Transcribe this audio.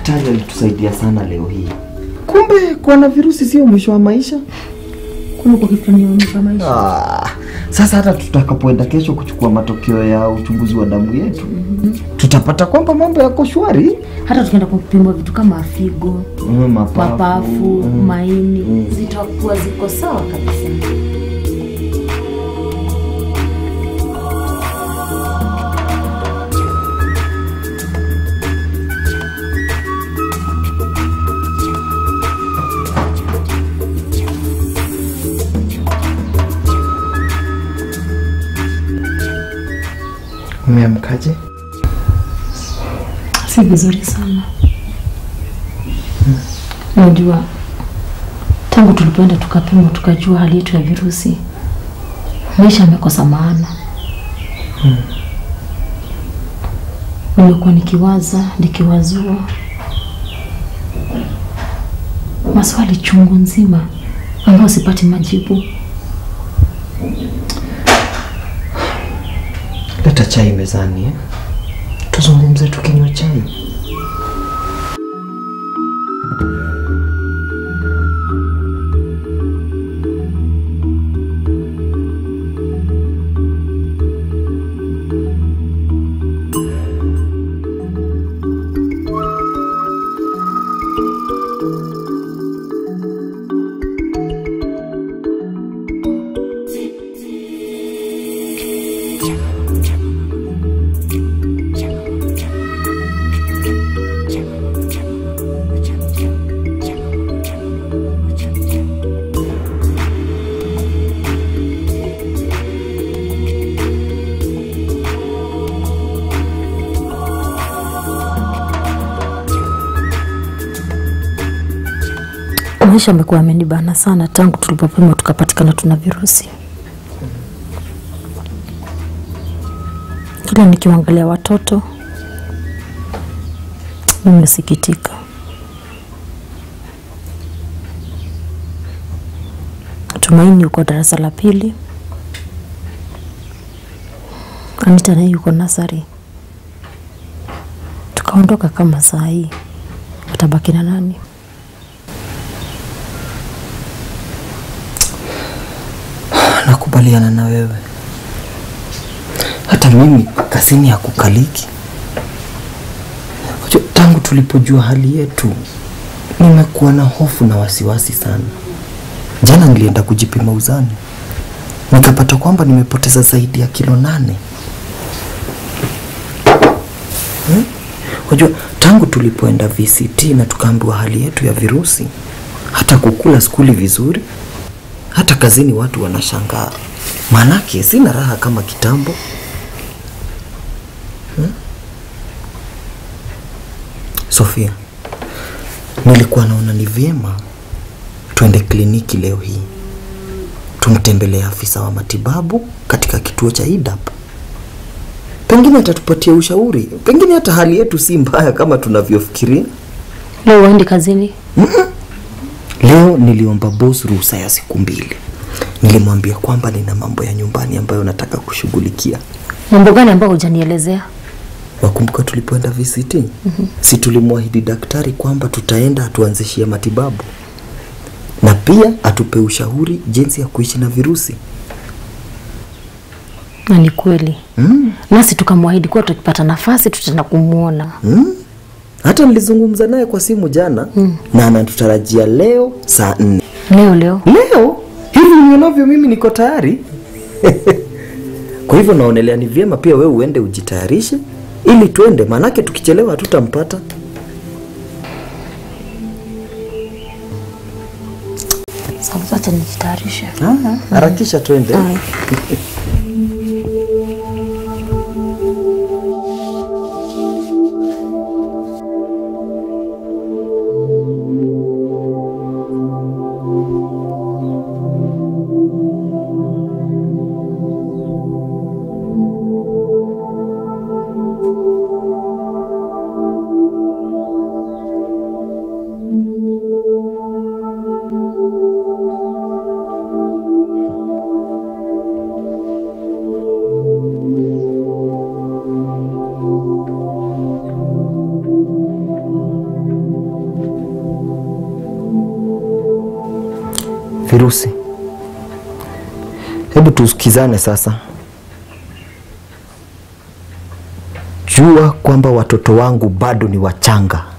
daktari alitusaidia sana leo hii. Kumbe kuwa na virusi sio mwisho wa maisha. Kuna kwa kitu ni mwisho maisha. Ah, sasa hata tutakapoenda kesho kuchukua matokeo ya uchunguzi wa damu yetu tutapata kwamba mambo yako shwari. Hata tukienda kupimwa vitu kama figo, Mm, mapafu, mapafu, mm. maini zitakuwa ziko sawa kabisa. Umeamkaje? Si vizuri sana. Unajua, tangu tulipoenda tukapimwa tukajua hali yetu ya virusi, maisha yamekosa maana. Nimekuwa nikiwaza nikiwazua maswali chungu nzima ambayo sipati majibu. Leta chai mezani eh? Tuzungumze tukinywa chai. Maisha amekuwa amenibana sana tangu tulipopimwa tukapatikana tuna virusi. Kila nikiwaangalia watoto nimesikitika. Tumaini yuko darasa la pili, Anita naye yuko nasari. Tukaondoka kama saa hii, watabaki na nani? Nakubaliana na wewe. Hata mimi kazini ya kukaliki. Unajua, Tangu tulipojua hali yetu, nimekuwa na hofu na wasiwasi sana. Jana nilienda kujipima uzani, nikapata kwamba nimepoteza zaidi ya kilo nane. Hmm? Unajua, tangu tulipoenda VCT na tukaambiwa hali yetu ya virusi, hata kukula skuli vizuri, hata kazini watu wanashangaa, maanake sina raha kama kitambo. Hmm? Sofia, nilikuwa naona ni vyema tuende kliniki leo hii tumtembelee afisa wa matibabu katika kituo cha IDAP. Pengine atatupatia ushauri, pengine hata hali yetu si mbaya kama tunavyofikiria. Leo uendi kazini? Leo niliomba boss ruhusa ya siku mbili. Nilimwambia kwamba nina mambo ya nyumbani ambayo nataka kushughulikia. Mambo gani ambayo hujanielezea? Wakumbuka tulipoenda VCT? mm-hmm. si tulimwahidi daktari kwamba tutaenda atuanzishie matibabu na pia atupe ushauri jinsi ya kuishi na virusi. Na ni kweli mm. nasi tukamwahidi kuwa tukipata nafasi tutaenda kumwona. Mm. Hata nilizungumza naye kwa simu jana mm. na anatutarajia leo saa nne. Leo leo Leo hivi nionavyo mimi niko tayari. Kwa hivyo naonelea ni vyema pia wewe uende ujitayarishe ili tuende, maanake tukichelewa hatutampata. sasa, acha nijitayarishe. Harakisha twende. Haya. Virusi, hebu tusikizane sasa. Jua kwamba watoto wangu bado ni wachanga